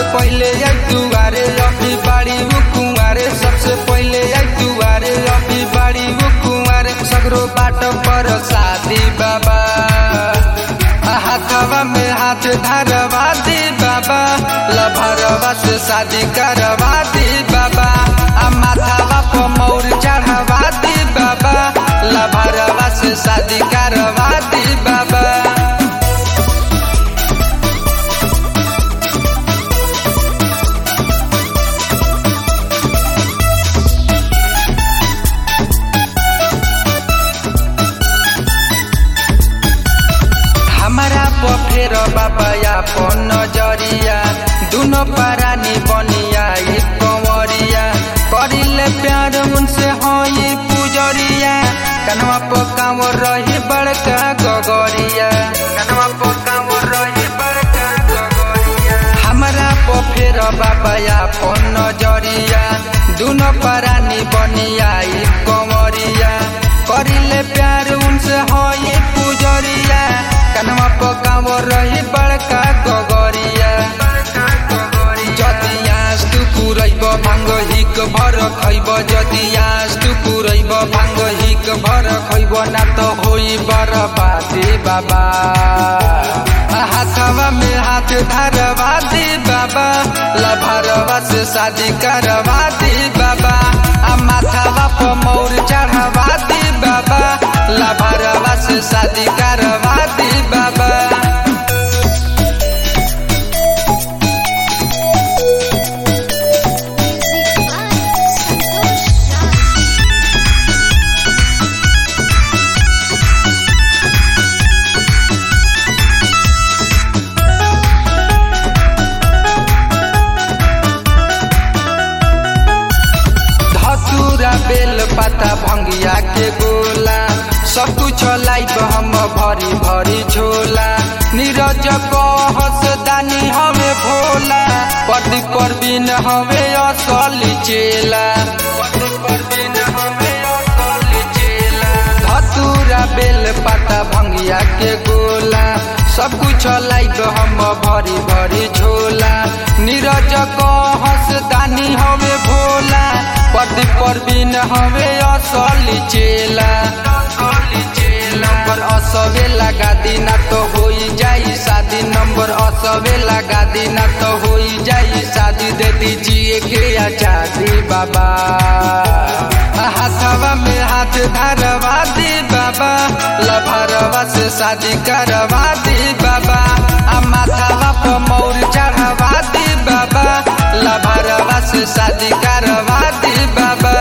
पहले आई दुआरे अभी बाड़ी वो कुंवारे सबसे पहले आई दुआरे अभी बाड़ी वो कुंवारे सगरो बाट पर शादी बाबा हाथवा में हाथ धरवा दी बाबा लभरवा से शादी करवा दी बाबा आ माथावा पर मौर चढ़वा दी बाबा लभरवा से शादी करवा दी बाबा हमारा पफेर बाबा अपन नजरिया दुनो परानी बनिया ई कंवरिया करिले प्यार उनसे हई पुजरिया कनवा पर कांवर रही बड़का गगरिया कनवा पर कांवर रही बड़का गगरिया हमारा पफेर बाबा अपन नजरिया दुनो परानी बनिया ई कंवरिया करिले प्यार उनसे हई पुजरिया कनवा पर कांवर रही बड़का गगरिया जदि आस तू पुरैब भांग हिक भर खैब जदि आस तू पुरैब भांग हिक भर खैब ना त होई बरबादी बाबा हाथवा में हाथ धरवा दी बाबा लभरवा से शादी करवा दी बाबा आ माथावा पर मौर चढ़वा दी बाबा लभरवा से शादी करवा दी बाबा Music by Santosh Raj. धतूरा बेल पता भंगिया के गोला सब कुछ लाइब हम भरी भरी झोला नीरज कहस दानी हवे भोला पति परवीन हवे असली चेला पति परवीन हवे असली चेला धतूरा बेल पता भंगिया के गोला सब कुछ लाइब हम भरी भरी झोला नीरज कहस दानी हवे भोला पति परवीन हवे असली चेला नंबर असबे लगा दीना तो होई जाई शादी नंबर असबे लगा दीना तो होई जाई शादी दे दीजिए के आजादी बाबा हाथवा में हाथ धरवा दी बाबा लभरवा से शादी करवा दी बाबा आ माथावा पर मौर चढ़वा दी बाबा लभरवा से शादी करवा दी बाबा